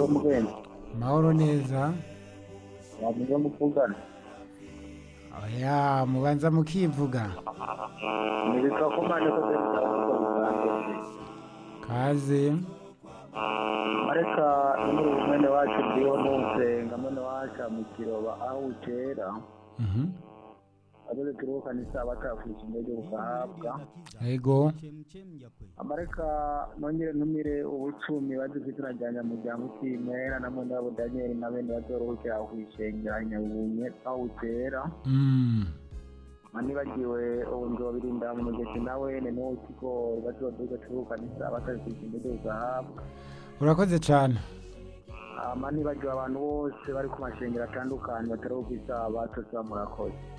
amahoro mugenzi amahoro neza wamenya muvugana oya mubanza mukivuga nibitwa ko mane ko bisanzwe kaze areka muri mwene wacu ndiho nusenga mwene wacu mu kiroba aho ukera Mhm. ageze kiruhukana isaha batafisha indege bugahabwa ego amareka nongere ntumire ubucumi bagize izina rya nyamuryango utimera na mwene wabo daniyeli na bene bazoruhukira aho kwishengera nyabunye aho ukera Mm. manibagiwe ubu nzobirinda mu mugezi nawe ni n'uwo kigo bazoduga kiruhukana isaha batafisha indege bugahabwa urakoze cyane manibagiwe abantu bose bari ku mashengero atandukanye bataruhuka isaha batose murakoze